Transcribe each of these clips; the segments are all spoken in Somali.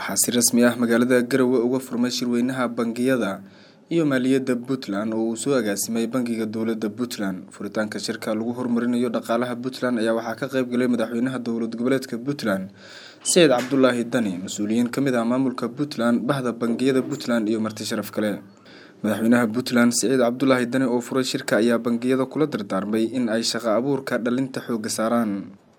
waxaa si rasmi ah magaalada garowe uga furmay shirweynaha bangiyada iyo maaliyadda puntland oo uu soo agaasimay bangiga dowladda puntland furitaanka shirka lagu horumarinayo dhaqaalaha puntland ayaa waxaa ka qeyb galay madaxweynaha dowlad goboleedka puntland sayid cabdulaahi dani mas-uuliyiin kamid ah maamulka puntland bahda bangiyada puntland iyo marti sharaf kale madaxweynaha puntland siciid cabdulaahi dani oo furay shirka ayaa bangiyada kula dardaarmay in ay shaqo abuurka dhalinta xooga saaraan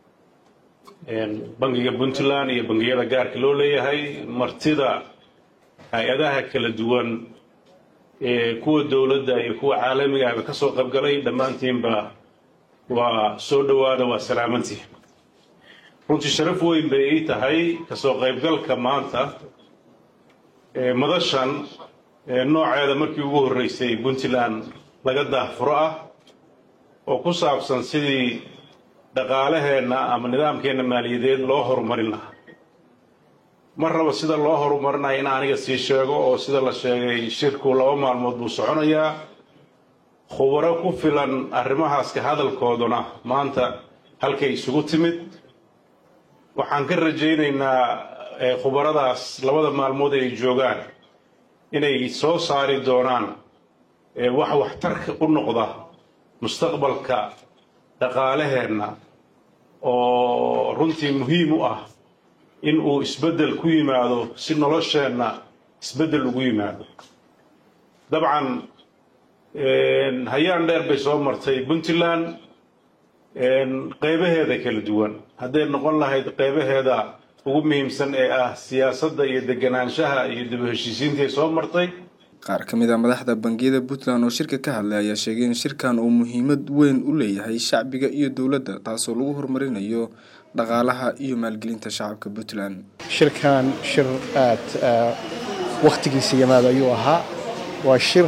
bangiga puntland iyo bangiyada gaarka loo leeyahay martida hay-adaha kala duwan ee kuwa dowladda iyo kuwa caalamiga ahba ka soo qaybgalay dhammaantiinba waa soo dhowaada waa salaamantii runtii sharaf weyn bay ii tahay kasoo qaybgalka maanta madashan nooceeda markii ugu horreysay puntland laga daahfuro ah oo ku saabsan sidii dhaqaalaheenna ama nidaamkeenna maaliyadeed loo horumarin lahaa mar raba sida loo horumarinayo in aniga sii sheego oo sida la sheegay shirku laba maalmood buu soconayaa khubaro ku filan arrimahaas ka hadalkooduna maanta halkay isugu timid waxaan ka rajaynaynaa khubaradaas labada maalmood ay joogaan inay soo saari doonaan wax waxtarka u noqda mustaqbalka dhaqaalaheenna oo runtii muhiim u ah in uu isbeddel ku yimaado si nolosheenna isbeddel ugu yimaado dabcan hayaan dheer bay soo martay puntland qeybaheeda kala duwan hadday noqon lahayd qeybaheeda ugu muhiimsan ee ah siyaasadda iyo deganaanshaha iyo dib u heshiisiintaay soo martay qaar ka mid a madaxda bangiyada puntland oo shirka ka hadlay ayaa sheegay in shirkan uu muhiimad weyn u leeyahay shacbiga iyo dowladda taasoo lagu horumarinayo dhaqaalaha iyo maalgelinta shacabka puntland shirkan shir aad wakhtigiisa yimaado ayuu ahaa waa shir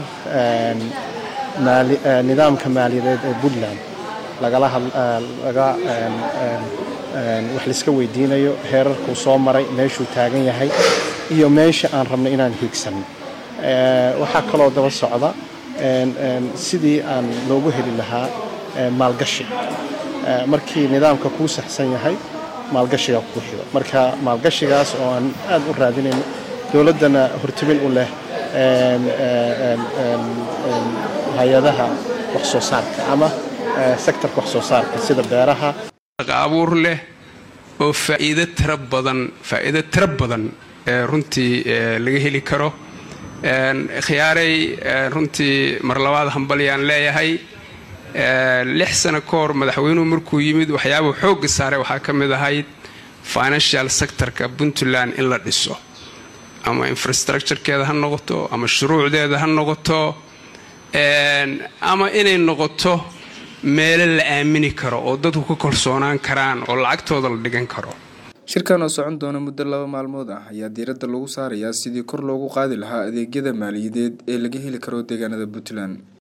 nidaamka maaliyadeed ee puntland lagalaga wax laiska weydiinayo heerarkuu soo maray meeshuu taagan yahay iyo meesha aan rabnay inaan hiigsanno waxaa kaloo daba socda sidii aan loogu heli lahaa maalgashi markii nidaamka kuu saxsan yahay maalgashiga ku xigo marka maalgashigaas oo aan aad u raadinayno dowladdana hortimin u leh hay-adaha wax soo saarka ama sektorka wax soo saarka sida beeraha abuur leh oo faa'iido tira badan faa'iido tiro badan ee runtii laga heli karo khiyaarey runtii mar labaad hambalyaan leeyahay lix sano ka hor madaxweynuhu markuu yimid waxyaabuu xoogga saaray waxaa ka mid ahayd financial sectorka puntland in la dhiso ama infrastructurekeeda ha noqoto ama shuruucdeeda ha noqoto ama inay noqoto meelo la aamini karo oo dadku ka kalsoonaan karaan oo lacagtooda la dhigan karo shirkan oo socon doona muddo laba maalmood ah ayaa diiradda lagu saarayaa sidii kor loogu qaadi lahaa adeegyada maaliyadeed ee laga heli karo deegaanada puntland